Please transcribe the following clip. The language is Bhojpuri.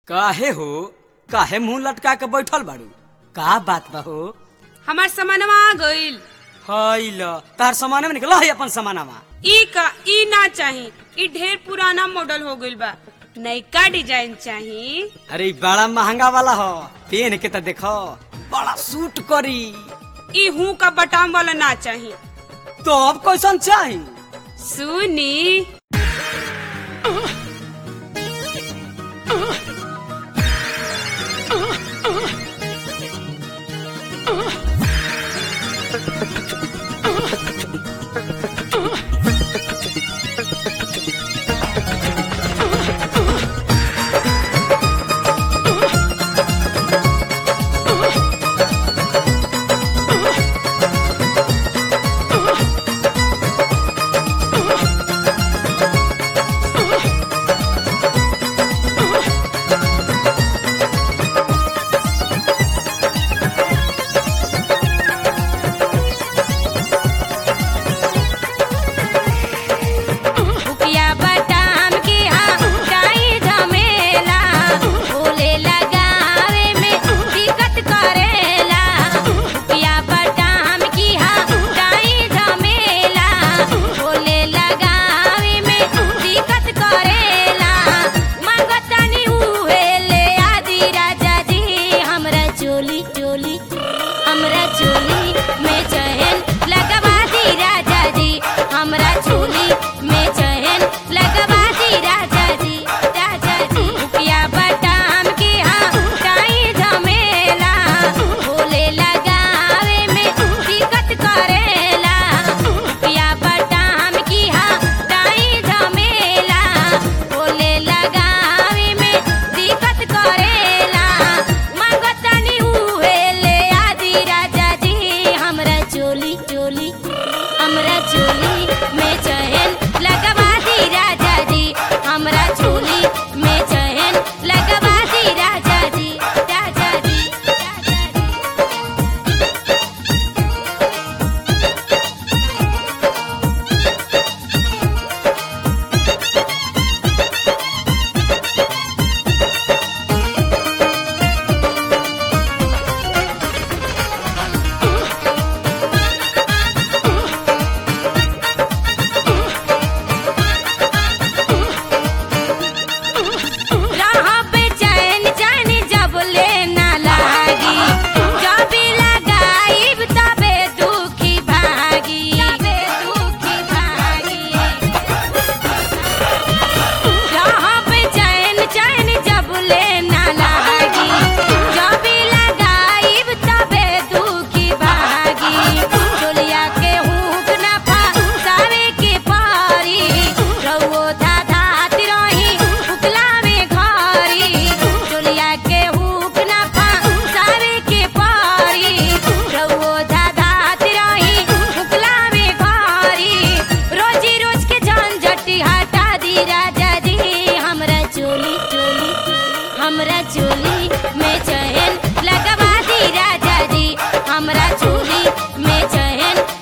काहे हो काहे मुंह लटका के बैठल बाड़ू का बात बा हो हमार सामानवा आ गइल हई ल तार सामान में निकल है अपन सामानमा ई का ई ना चाही ई ढेर पुराना मॉडल हो गइल बा नयका डिजाइन चाही अरे इ बड़ा महंगा वाला हो पेन के त देखो बड़ा सूट करी ई हूँ का बटाम वाला ना चाही तो अब कैसन चाही सुनी भुकिया बटाम की हटाई झमेला बोले लगावे में दिक्कत करेला भुकिया बटाम की हटाई झमेला बोले लगावे में दिक्कत करेला मांगतानी उहे ले आदि राजा जी हमरा चोली चोली हमरा चोली में चहन लगवा दी राजा जी हमरा चोली में चहन लगवा दी राजा जी राजा जी रुपया बटाम के हटाई झमेला बोले लगावे में दिक्कत करेला रुपया बटाम की हटाई झमेला बोले लगावे में दिक्कत करेला मांगतानी उहे ले आदि राजा जी हमरा चोली चोली हमरा चोली में चहन लगवा दी राजा जी हमरा चोली में चहन लगवा दी राजा जी राजा जी राजा जी राह पे चैन चैन जब ले ना लागी जब लगाई तबे दुखी भागी तबे दुखी भागी राह पे चैन चैन जब ले ना लागी जब लगाई तबे दुखी भागी चोलिया के हुक ना फसावे के पारी रउओ धाधात रही उकला में घरी चोलिया के हुक ना फसावे के पारी रउओ धाधात रही उकला में घरी रोजी रोज के झंझटी हटा दी राजा जी हमरा चोली चोली हमरा चोली में चहन लगवा दी राजा जी हमरा चोली में चहन